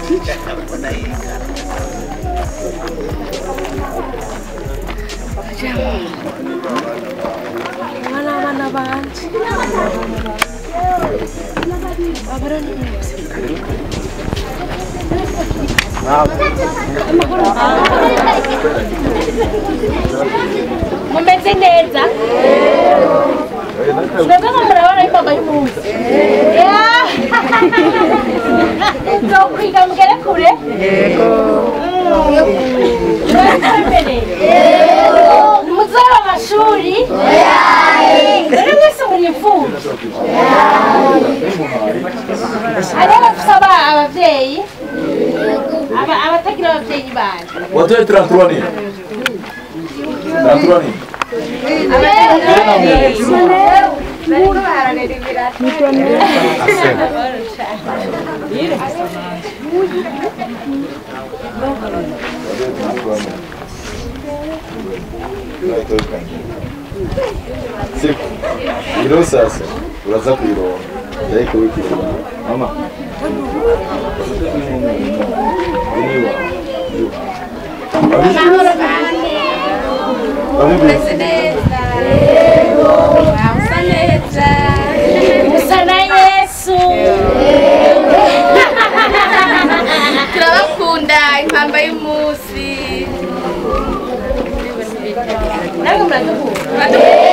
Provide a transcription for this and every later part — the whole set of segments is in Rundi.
abana abana banje abarani mumeze neza mwebwe ngo murabona imboga y'umunsi nzokwiga mugere kure muzoba amashuri rero mwese muri imfubyi hariho abafite aba- abavyeyi aba- abatagira abavyeyi banje Watoe 33 nini? 33 nini? Siku. Ilo sasa uraza kuironga. Ariko wikirwa. Mama. Iniwa. musa na yesu turabakunda impamba y'umunsi namwe muradukunda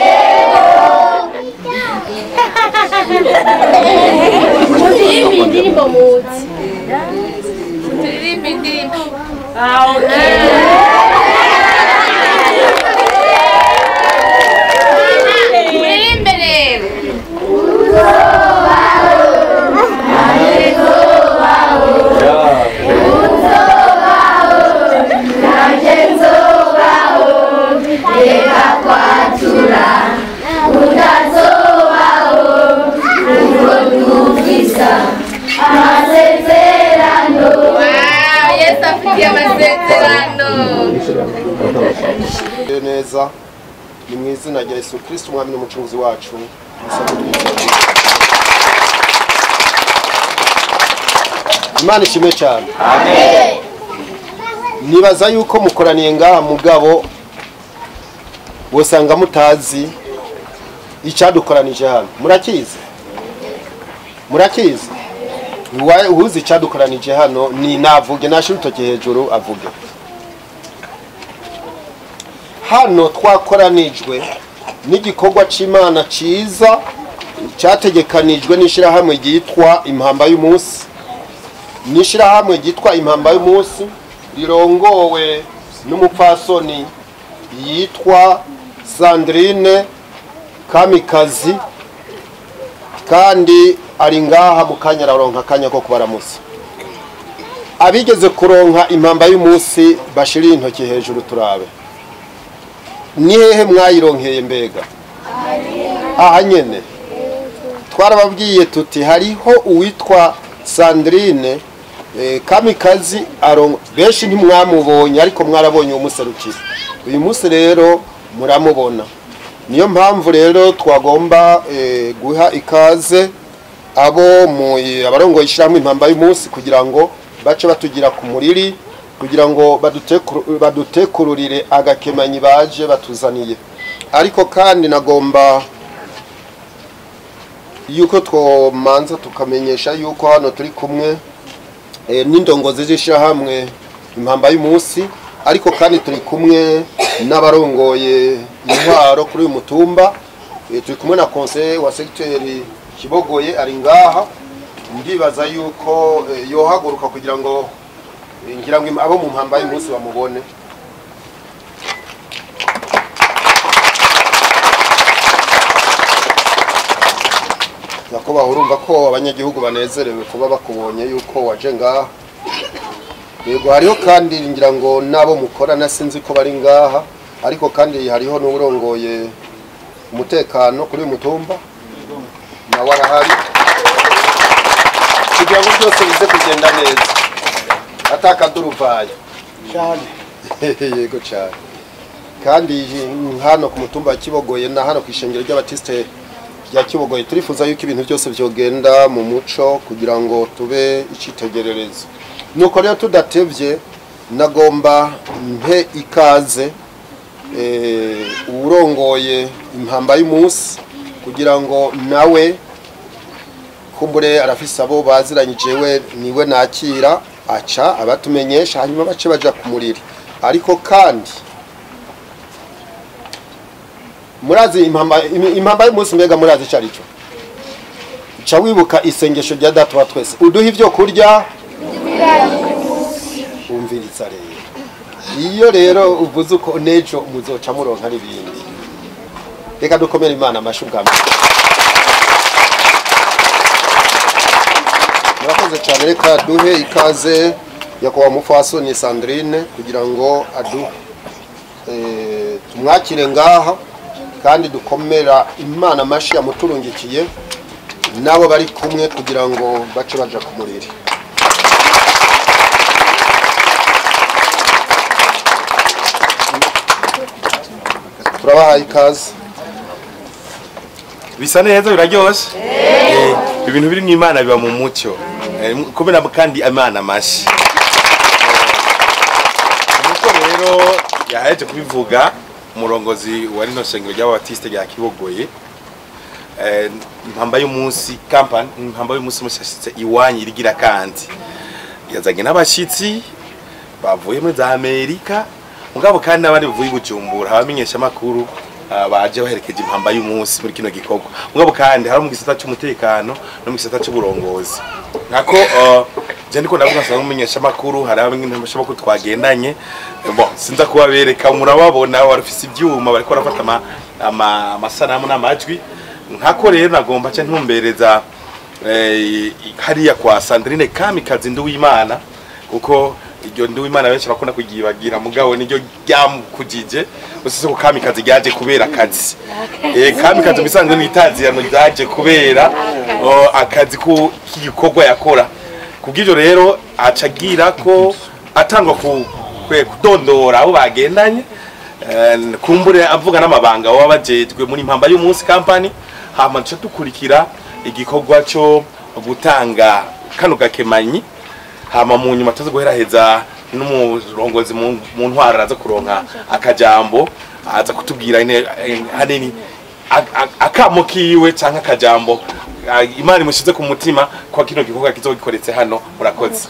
muririmba indirimbo muzi turirimba indirimbo muririmbe rero Wow, yesu afitiye amasezerano Mugire neza ni mu izina rya Yesu Kristo umwami n'umucunguzi wacu Imana ishimwe cyane nibaza yuko mukoraniye ngaha mugabo wosanga mutazi icyadukoranije hano murakizi murakizi Uwa- uwuzi icyadukoranije hano ni navuge nashira urutoki hejuru avuge hano twakoranijwe n'igikorwa cy'imana cyiza cyategekanijwe n'ishyirahamwe ryitwa impamba y'umunsi n'ishyirahamwe ryitwa impamba y'umunsi rirongowe n'umupfasoni yitwa sandrine kamikazi kandi ari ngaha mu kanya araronka akanya ko kubaramusa abigeze kuronka impamba y'umunsi bashirire intoki hejuru turabe ni hehe mwayironkeye mbega aha nyene twarababwiye tuti hariho uwitwa sandrine eh, kamikazi aron benshi ntimwamubonye ariko mwarabonye umuserukira uyu munsi rero muramubona niyo mpamvu rero twagomba eh, guha ikaze abo mu abarongoye ishyirahamwe impamba y'umunsi kugira ngo bace batugira ku muriri kugira ngo badutekuru- badutekururire agakemanyi baje batuzaniye ariko kandi nagomba yuko twomanza tukamenyesha yuko hano turi kumwe eh, n'indongozi z'ishyirahamwe impamba y'umunsi ariko kandi turi kumwe n'abarongoye intwaro kuri uyu mutumba Eh, turi kumwe na konseye wa segiteri kibogoye ari ngaha ndibaza yuko eh, yohaguruka kugira ngo eh, ngira ngo im- abo mu mpamba y'umunsi bamubone nyakubahwa urumva ko abanyagihugu banezerewe kuba bakubonye yuko waje ngaha yego hariho kandi ngira ngo n'abo mukorana sinzi ko bari ngaha ariko kandi hariho n'uburongoye umutekano kuri uyu mutumba nawe arahari kugira ngo byose bize kugenda neza atakaduruvayo yego cyane kandi hano ku mutumba wa kibogoye na hano ku ishengero ry'abatisite rya kibogoye turifuza yuko ibintu byose byogenda mu muco kugira ngo tube icyitegererezo nuko rero tudatevye nagomba mpe ikaze eh, uwurongoye impamba y'umunsi kugira ngo nawe kumbure arafise abo baziranyije we niwe nakira aca abatumenyesha hanyuma bace baja kumurira ariko kandi murazi impamba im- impamba y'umunsi mbega murazi ico arico ca wibuka isengesho rya data wa twese uduha ivyo kurya umviriza rero iyo rero uvuze uko nejo muzoca muronka n'ibindi reka dukomere imana amashi ubwa mbere murakoze cyane reka duhe ikaze nyakubahwa mufasoni sandrine kugira ngo adu eh, tumwakire ngaha kandi dukomera imana amashi yamuturungikiye n'abo bari kumwe kugira ngo bace baja ku muriri turabahaye ikaze bisa neza biraryoshe Eh, ibintu biri mu imana biba mu mucyo Eh, kubera kandi imana amashi nuko rero yaheje kubivuga umurongozi wa rino shengero ry'ababatiste rya kibogoye Eh, impamba y'umunsi kampani impamba y'umunsi mushashitse iwanyu irigira kandi yazanye n'abashitsi bavuye muri za amerika mugabo kandi n'abandi bavuye i bujumbura abamenyesha amakuru baje baherekeje impamba y'umunsi muri kino gikorwa mugabo kandi hari mu gisata cy'umutekano no mu gisata cy'uburongozi nkako uh, je ndiko ndavuga nsanga umumenyesha amakuru hari abamenyesha amakuru twagendanye Eh, bon sinza kubabereka murababona barafise ibyuma bariko barafata ama- ama- amasanamu n'amajwi nkako rero nagomba nce ntumbereza eh, hariya kwa Sandrine Kamikazi Nduwimana kuko iryo Nduwimana benshi bakunda kugibagira mugabo niryo ryamukujije usise ko Kamikazi ryaje kubera akazi eh Kamikazi bisanzwe n'itazirano ryaje kubera oh, akazi ko k'igikorwa yakora kubw'ivyo rero acagira ko atangwa ku kwe kudondora abo bagendanye eh, kumbure avuga n'amabanga baba bajejwe muri impamba y'umunsi company hama duca dukurikira igikorwa cyo gutanga kano gakemanyi hama mu nyuma tuzi guheraheza n'umurongozi mu mu ntwara araza kuronka akajambo aza kutubwira ine- eh, hanini a- a- akamo kiwe canke akajambo ah, imana imushize ku mutima kwa kino gikorwa kizogikoretse hano murakoze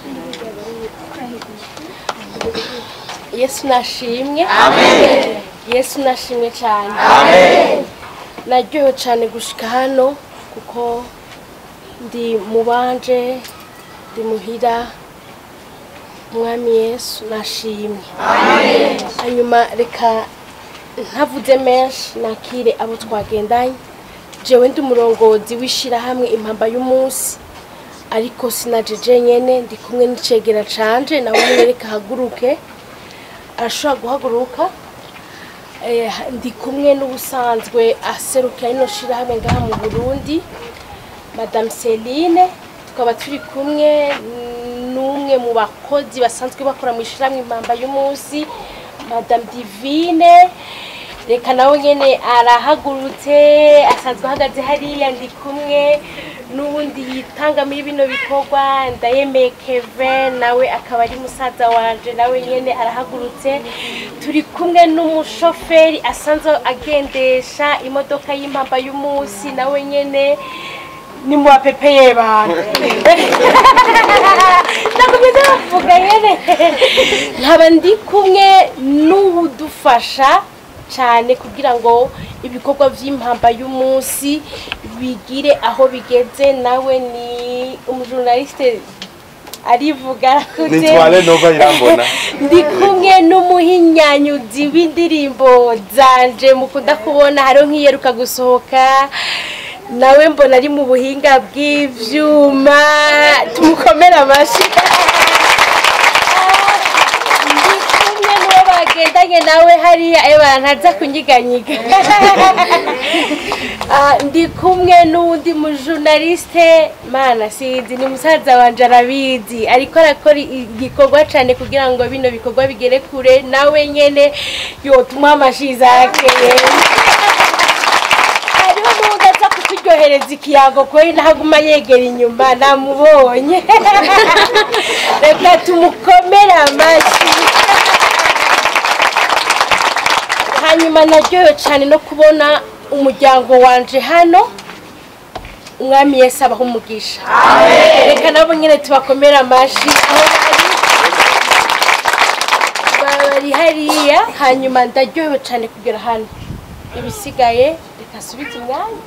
yesu nashimwe yesu nashimwe cyane naryohewe cyane gushika hano kuko ndi mubanje ndi muhira umwami yesu nashimwe hanyuma reka ntavuze menshi nakire abo twagendanye jewe ndi umurongozi w'ishyirahamwe impamba y'umunsi ariko sinajeje nyene ndi kumwe n'icegera canje nawe nyene reka haguruke arashobora guhaguruka Eh, ndi kumwe n'ubusanzwe aserukira rino shirahamwe ngaha mu burundi madame celine tukaba turi kumwe n'umwe mu bakozi basanzwe bakora mu ishirahamwe impamba y'umunsi madame divine reka nawe nyene arahagurutse asanzwe ahagaze hariya ndi kumwe n'ubundi yitanga muri bino bikorwa ndayemeye kevin nawe akaba ari musaza wanje nawe nyene arahagurutse turi kumwe n'umushoferi asanzwe agendesha imodoka y'impamba y'umunsi nawe nyene ni mu bapepeye bantu nakomeza bavuga nyene nkaba ndi kumwe n'uwudufasha cyane kugira ngo ibikorwa by'impamba y'umunsi bigire aho bigeze nawe ni umujurnaliste arivuga nitware nova irambona ndi kumwe n'umuhinyanyuzi w'indirimbo zanje mukunda kubona hariho nk'iyeruka gusohoka nawe mbona ari mu buhinga bw'ivyuma tumukomere amashyi ndi kumwe n'uwo bagendanye nawe hariya eba ntaza kunyiganyiga Ah, ndi kumwe n'uwundi mujurnaliste mana sinzi ni musaza wanje arabizi ariko arakora igikorwa cane kugira ngo bino bikorwa bigere kure nawe nyene yotuma amashi zake hariho n'uwundi aza kuturyohera kumuhereza ikiyago kweri ntaguma yegera inyuma namubonye reka tumukomere amashyi hanyuma naryohewe cyane no kubona umuryango wanje hano umwami yesu abaho umugisha reka nabo nyine tubakomere amashyi aho bari bari hariya hanyuma ndaryohewe cyane kugera hano ibisigaye reka asubize umwanya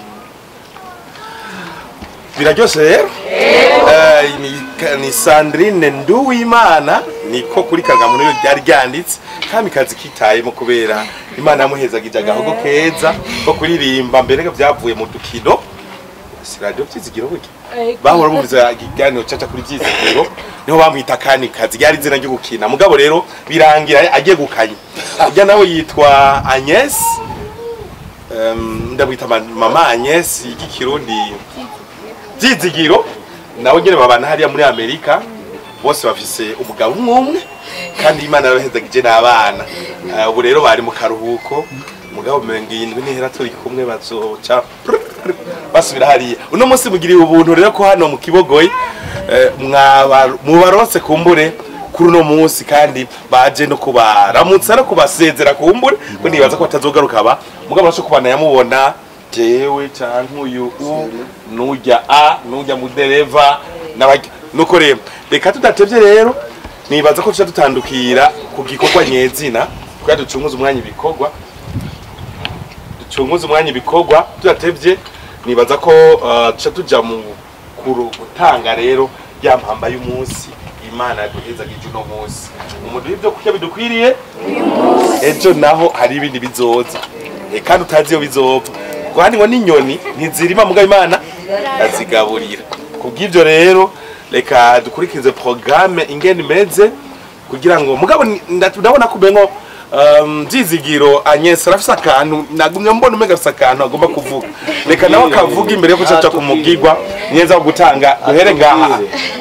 biraryoshe rero Eh, ni- ni sandrine nduwimana niko kuri kagamunu rero ryari ryanditse kamikazi kitayemo kubera imana yamuhezagije agahogo keza ko kuririmba mbere byavuye mu dukino si radiyo byizigiro burya bahora bumviza ikiganiro caca kuri byizigiro niho bamwita kanikazi ryari izina ryo gukina mugabo rero birangira agiye gukanya urya nawe yitwa agnes Em, ndamwita ma- mama agnes y'ikirundi byizigiro nawe nyine babana hariya muri amerika bose bafise umugabo umwe umwe kandi imana yarabahezagije n'abana Eh, ubu rero bari mu karuhuko umugabo mirongo irindwi nihera turi kumwe bazoca basubira hariya uno munsi mugiriye ubuntu rero ko hano mu kibogoyi eh, mwaba- mubaronse kumbure kuri uno munsi kandi baje no kubaramutsa no kubasezera kumbure ko nibaza ko batazogaruka ba mugabo nasho kubana yamubona jewe canke uyu u nujya a nujya mudereva n'abajya nuko rero reka tudatevye rero nibaza ko tuca dutandukira ku gikorwa nyezina kugira ducunguze umwanya ibikorwa ducunguze umwanya ibikorwa tudatevye nibaza ko uh, tuca tuja mu kuru gutanga rero ya mpamba y'umunsi imana yaduhezagije uno munsi umuntu w'ibyo kurya bidukwiriye ejo naho hari ibindi bizoza Eh, kandi utazi iyo bizopfa kandi ngo n'inyoni ntizirima mugabo imana azigaburira kubw'ibyo rero reka dukurikize programme ingene imeze kugira ngo mugabo ni- nda- ndabona ko umengo um, byizigiro Agnes arafise akantu nagumye mbona umenga afise akantu agomba kuvuga reka nawe akavuga imbere yo kucaca kumugigwa neza wo gutanga duhere ngaha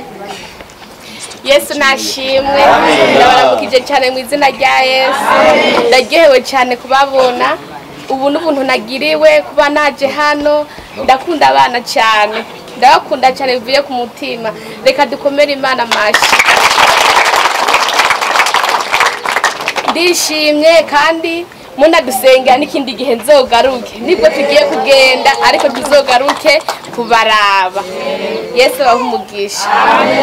yesu nashimwe ndabaramukije cyane mu izina rya yesu ndaryohewe cyane kubabona ubu n'ubuntu nagiriwe kuba naje hano ndakunda abana cyane ndabakunda cyane bivuye ku mutima reka dukomere imana amashyi ndishimye kandi munadusengera n'ikindi gihe nzogaruke nibwo tugiye kugenda ariko tuzogaruke kubaraba yesu abahe umugisha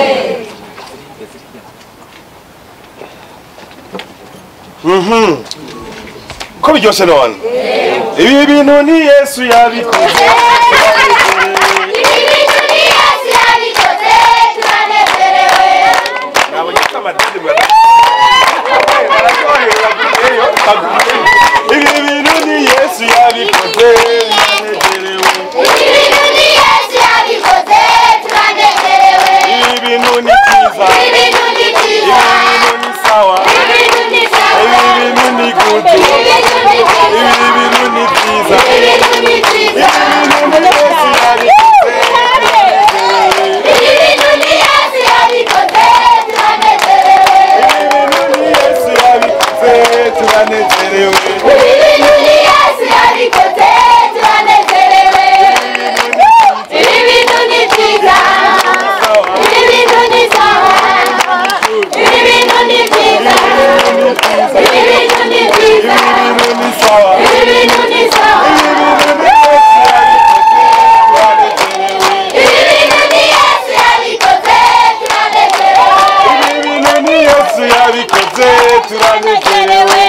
ko biryoshe none ibi bintu ni yesu yabikoze nabonye ko amadini bara- bararyohewe, baguyeyo, baguyeyo. ibi bintu ni yesu yabikoze biranezerewe ibi bintu ni byiza ibi bintu ni sawa ibi bintu ni gudu ibi bintu ni byiza ibi bintu ni yesu yabikoze ibi bintu ni yesu yabikoze turanezerewe ibi bintu ni sawa ibi bintu ni yesu yabikoze turanezerewe ibi bintu ni yesu yabikoze turanezerewe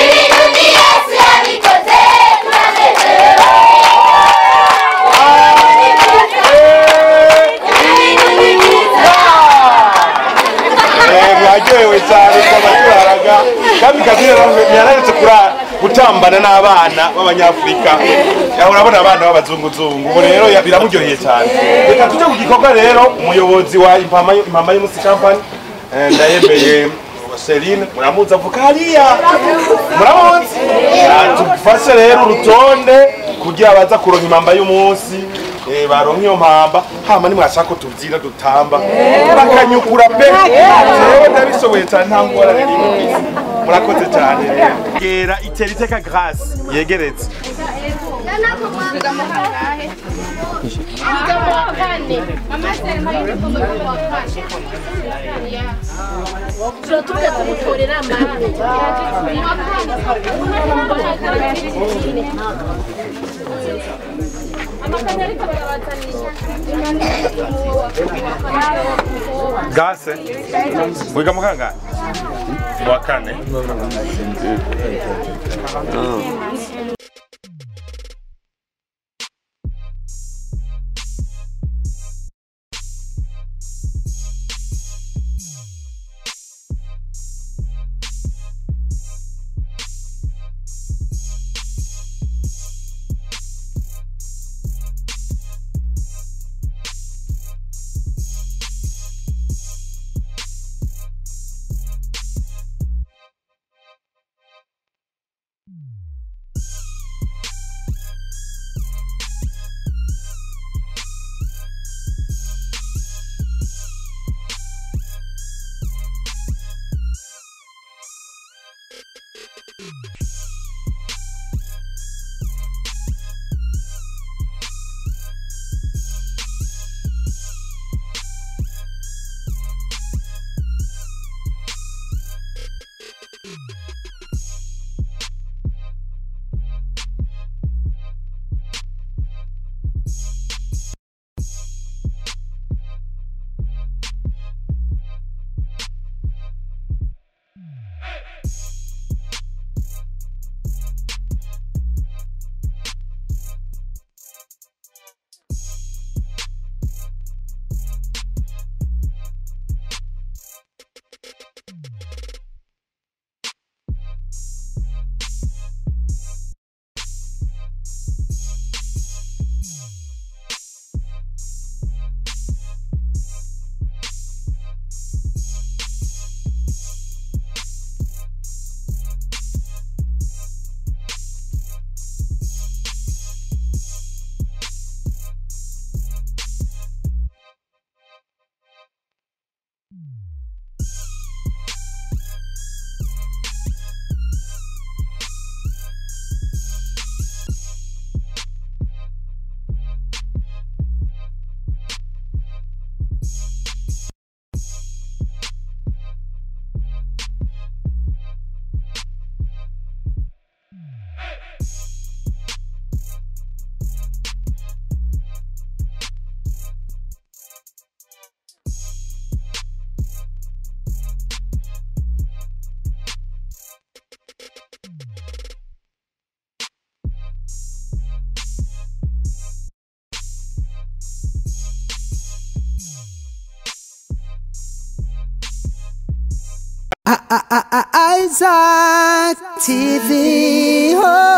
mwaryohewe cyane twabatwaraga kandi kazi yararetse gutambana n'abana b'abanyafurika aho urabona abana b'abazunguzungu ubu rero ya- biramuryoheye cyane reka tujye ku gikorwa rero umuyobozi wa impama impama y'umunsi company eh, ndayemeye Celine muramuzi avuka hariya muramuzi Ah, tufashe rero urutonde kugira baza kuronka impamba y'umunsi eh, baronka iyo mpamba hama nimwashaka ko tubyina dutamba bakanyukura pe jewe ndabishoboye cyane nta ngorane n'imwe kw'isi. murakoze cyane rero gera itera iteka grâce yegeretse wiga mu kangahe wiga mu wa kane mama sere mpaye inifomo yo mu wa kane turatuka kumutorera amande mu wa kane amakanya ariko barabazanisha gase wiga mu kangahe mu wa kane Isaac TV. Oh.